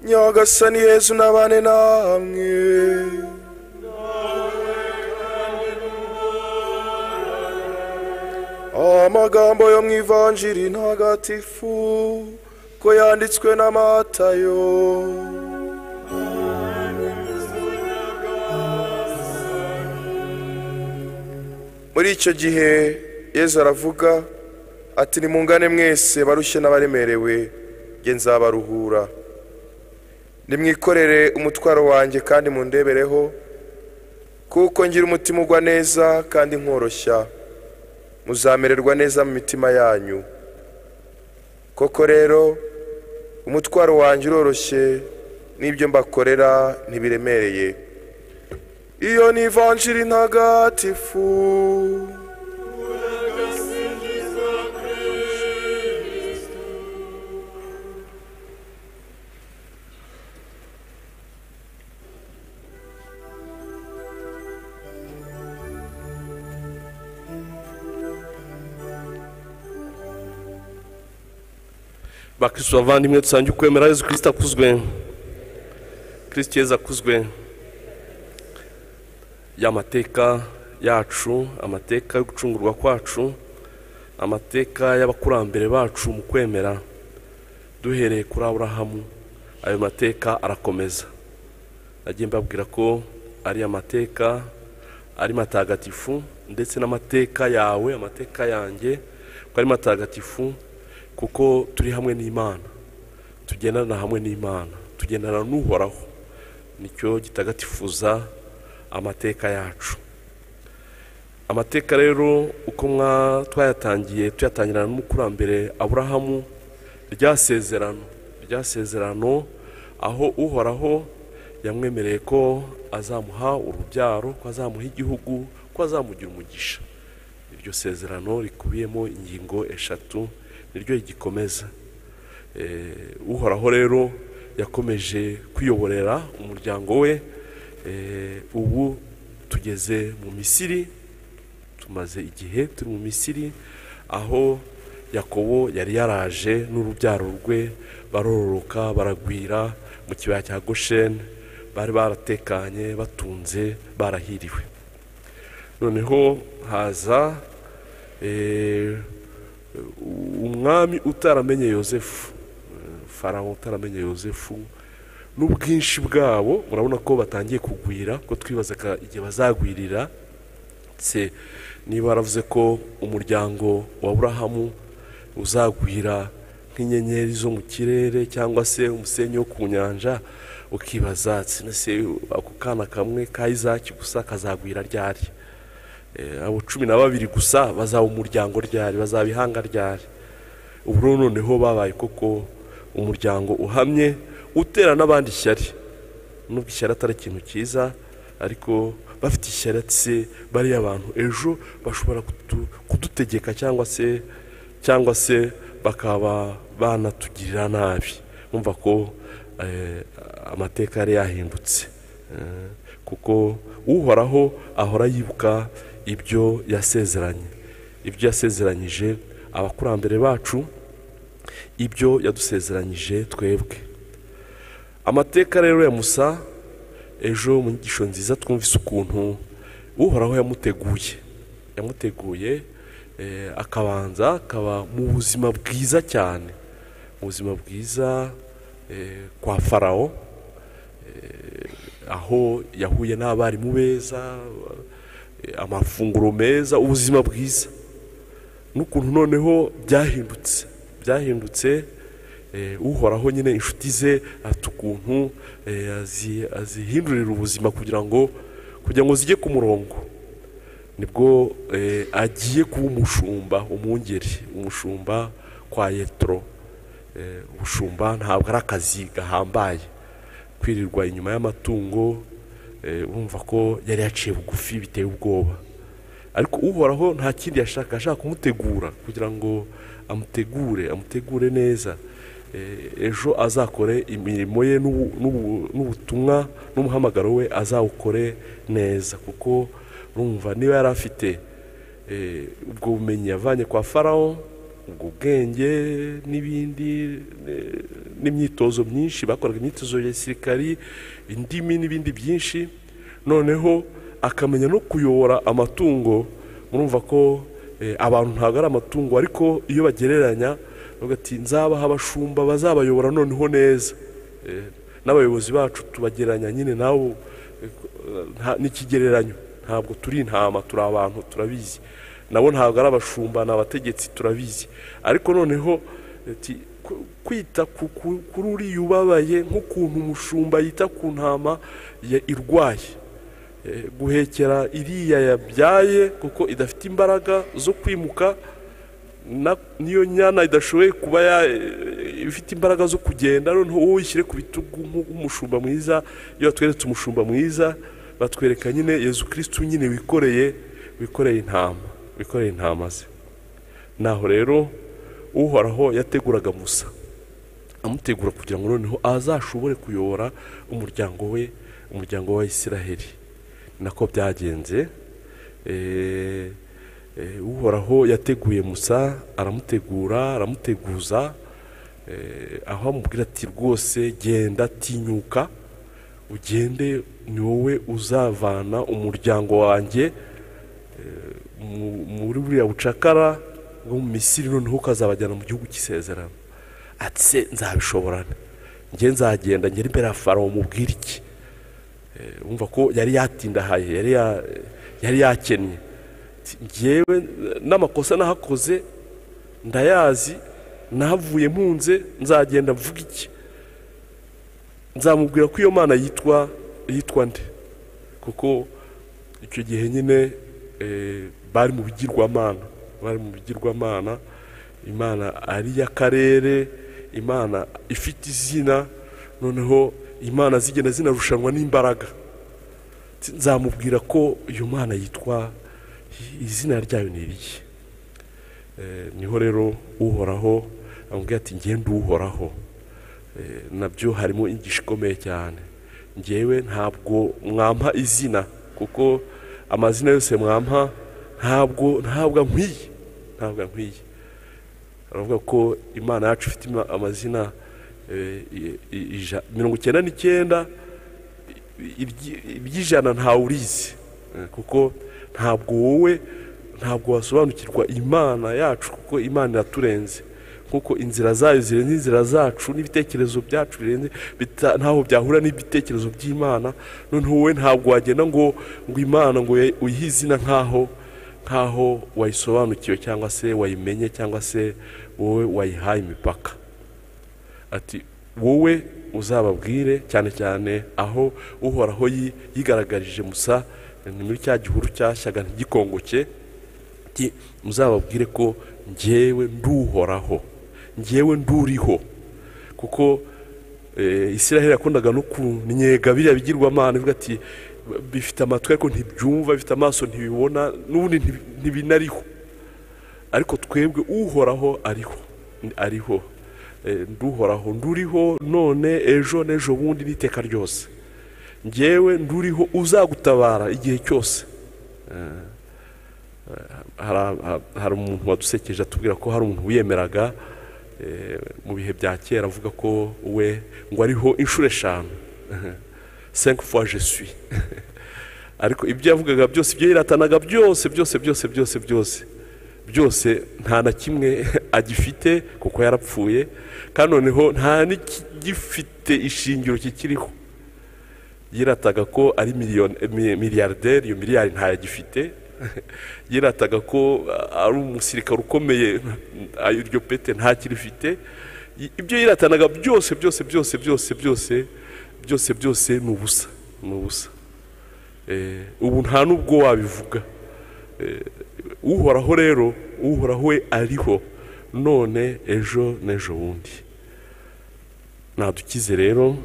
nyagasani yezu n'abane namwe amagambo yo mu ivanjiri ntagatifu ko yanditswe na matayo muri icyo gihe yezu aravuga ati nimungane mwese barushye n'abaremerewe nge nzabaruhura nimwikorere umutwaro wanjye kandi mundebereho kuko ngira umutima ugwa neza kandi nkoroshya muzamererwa neza mu mitima yanyu koko rero umutwaro wanjye uroroshye n'ibyo mbakorera ntibiremereye iyo ni ivanjiri ntagatifu bakristo bavandimwe dusange ukwemera yezu kirisita akuzwe kirisita yezu akuzwe ya mateka yacu amateka yo gucungurwa kwacu amateka y'abakurambere bacu mu kwemera duhereye kuri aburahamu ayo mateka arakomeza nagiye mbabwira ko ari amateka ari matagatifu ndetse n'amateka yawe amateka yanjye ko ari matagatifu kuko turi hamwe n'imana tugendana hamwe n'imana tugendana n'uhoraho nicyo gitagatifuza amateka yacu amateka rero uko twayatangiye tuyatangirana n'umukurambere aburahamu ryasezerano ryasezerano aho uhoraho yamwemereye ko azamuha urubyaro ko azamuha igihugu ko azamugira umugisha iryo sezerano rikubiyemo ingingo eshatu niryo rigikomeza uhoraho rero yakomeje kuyoborera umuryango we ubu tugeze mu misiri tumaze igihe turi mu misiri aho yakobo yari yaraje n'urubyaro rwe barororoka baragwira mu kibaya cya gosheni bari baratekanye batunze barahiriwe noneho haza umwami utaramenye yosefu farawo utaramenye yosefu n'ubwinshi bwabo murabona ko batangiye kugwira ko twibazaga igihe bazagwirira ndetse niba baravuze ko umuryango wa burahamu uzagwira nk'inyenyeri zo mu kirere cyangwa se umusenyi wo ku nyanja ukibaza ako kana kamwe ka izaki gusa kazagwira ryari abo cumi na babiri gusa bazaba umuryango ryari bazaba ihanga ryari ubu noneho babaye koko umuryango uhamye utera n'abandi ishyari nubwo ishyari atari ikintu cyiza ariko bafite ishyatsi bariya abantu ejo bashobora kudutegeka cyangwa se cyangwa se bakaba banatugirira nabi bumva ko amateka yari yahindutse kuko uhoraho ahora yibuka ibyo yasezeranye ibyo yasezeranyije abakurambere bacu ibyo yadusezeranyije twebwe amateka rero ya musa ejo mu nyigisho nziza twumvise ukuntu uhoraho yamuteguye yamuteguye akabanza akaba mu buzima bwiza cyane mu buzima bwiza kwa farawo aho yahuye n'abarimu beza amafunguro meza ubuzima bwiza n'ukuntu noneho byahindutse byahindutse uhoraho nyine inshuti ze afite ukuntu azihindurira ubuzima kugira ngo kugira ngo zijye ku murongo nibwo agiye kuba umushumba umwungeri umushumba kwa yetro ubushumba ntabwo ari akazi gahambaye kwirirwa inyuma y'amatungo bumva ko yari yaciye bugufi biteye ubwoba ariko uhoraho nta kindi yashaka ashaka kumutegura kugira ngo amutegure amutegure neza ejo azakore imirimo ye n'ubutumwa n'umuhamagaro we azawukore neza kuko rumva niba yari afite ubwo bumenyi yavanye kwa farawo ubwo bwenge n'ibindi n'imyitozo myinshi bakoraga imyitozo ya gisirikari indimi n'ibindi byinshi noneho akamenya no kuyobora amatungo murumva ko eh, abantu ntabwo ari amatungo ariko iyo bagereranya bavuga ati nzabaha abashumba bazabayobora noneho neza Eh, n'abayobozi bacu tubagereranya nyine nabo eh, nta- ni ikigereranyo ntabwo turi intama turi abantu turabizi nabo ntabwo ari abashumba ni abategetsi turabizi ariko noneho ati, ku- kwita ku- ku- kuri uriya ubabaye nk'ukuntu umushumba yita ku ntama ya- irwaye Eh, guhekera iriya yabyaye kuko idafite imbaraga zo kwimuka na- niyo nyana idashoboye kuba ya- eh, ifite imbaraga zo kugenda noneho wowe uyishyire ku bitugu nk'u- nk'umushumba mwiza iyo batweretse umushumba mwiza batwereka nyine yezu kirisitu nyine wikoreye wikoreye intama wikoreye intama ze naho rero uhoraho yateguraga musa amutegura kugira ngo noneho azashobore kuyobora umuryango we umuryango wa isiraheli ni nako byagenze Eh, eh, uhoraho yateguye musa aramutegura aramuteguza eh, aho amubwira ati rwose genda tinyuka ugende ni wowe uzavana umuryango wanjye mu- muri buriya bucakara bwo mu misiri noneho ukazabajyana mu gihugu cy'isezerano ati se nzabishobora njye nzagenda ngera imbere ya farawo mubwire iki Eh, urumva ko yari yatindahaye yari ya- yari yakennye Ati, njyewe n'amakosa nahakoze ndayazi nahavuye mpunze nzagenda mvuga iki nzamubwira ko iyo mana yitwa yitwa nde kuko icyo gihe nyine eh, bari mu bigirwamana bari mu bigirwamana imana ari iy'akarere imana ifite izina noneho imana zigenda zinarushanwa n'imbaraga Ti- nzamubwira ko iyo mana yitwa i- izina ryayo ni irihe Eh, niho rero uhoraho amubwira ati ngende uhoraho Eh, nabyo harimo ingisho ikomeye cyane ngewe ntabwo mwampa izina kuko amazina yose mwampa ntabwo ntabwo ankwiye ntabwo ankwiye baravuga ko imana yacu ifite ima- amazina eh, i- i- ija- mirongo icyenda n'icyenda ibyi- iby'ijana ntawe urizi Eh, kuko ntabwo wowe ntabwo wasobanukirwa imana yacu kuko imana iraturenze kuko inzira zayo zirenze inzira zacu n'ibitekerezo byacu birenze bita- ntaho byahura n'ibitekerezo by'imana noneho wowe ntabwo wagenda ngo ngo imana ngo uye- uyihe izina nk'aho nk'aho wayisobanukiwe cyangwa se wayimenye cyangwa se wowe wayihaye imipaka ati wowe uzababwire cyane cyane aho uhoraho yi- yigaragarije musa ni muri cya gihuru cyashyaga ntigikongoke ati muzababwire ko njyewe nduhoraho njyewe nduriho kuko eh, isiraheli yakundaga no kunnyega biriya bigirwamana ivuga ati bifite amatwi ariko ntibyumva bifite amaso ntibibona n'ubundi ntibi- ntibinariho ariko twebwe uhoraho ariho ariho Eh, nduhoraho nduriho none ejo n'ejo bundi n'iteka ryose njyewe nduriho uzagutabara igihe cyose Eh, eh, hari- ha- hari umuntu wadusekeje atubwira ko hari umuntu wiyemeraga eh, mu bihe bya kera avuga ko we ngo ariho inshuro eshanu cinq fois je suis ariko ibyo yavugaga byose ibyo yiratanaga byose byose byose byose byose byose nta na kimwe agifite kuko yarapfuye kandi noneho nta n'igifite ishingiro kikiriho yirataga ko ari miliyoni mi- miliyarderi iyo miliyari ntayagifite yirataga ko a- ari umusirikare ukomeye a- iryo pete ntakirifite I- ibyo yiratanaga byose byose byose byose byose byose byose ni ubusa ni ubusa Eh, ubu nta n'ubwo wabivuga uhoraho rero uhoraho we ariho none ejo n'ejo bundi nadukize rero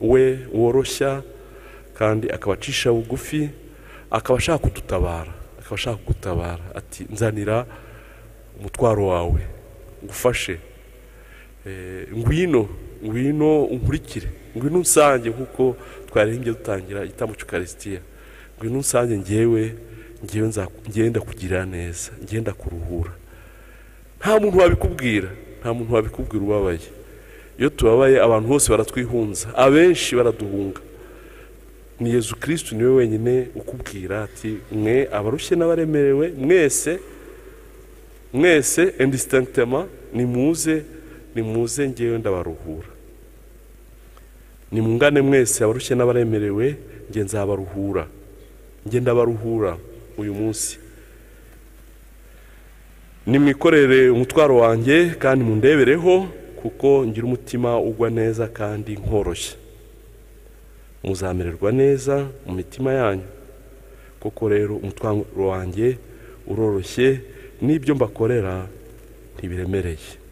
we woroshya kandi akabacisha bugufi akaba ashaka kudutabara akaba ashaka kugutabara ati nzanira umutwaro wawe ngufashe Eh, ngwino ngwino unkurikire ngwino unsange nk'uko twaririmbye dutangira igitambo cy'ukarisitiya ngwino unsange ngewe ngewe nza- ngewe ndakugirira neza ngewe ndakuruhura nta muntu wabikubwira nta muntu wabikubwira ubabaye iyo tubabaye abantu bose baratwihunza abenshi baraduhunga ni yezu kirisitu niwe wenyine ukubwira ati mwe abarushye n'abaremerewe mwese mwese indisitantema nimuze nimuze ngewe ndabaruhura nimungane mwese abarushye n'abaremerewe nge nzabaruhura nge ndabaruhura uyu munsi nimwikorere umutwaro wanjye kandi mundebereho kuko ngira umutima ugwa neza kandi nkoroshye muzamererwa neza mu mitima yanyu koko rero umutwaro wanjye uroroshye n'ibyo mbakorera ntibiremereye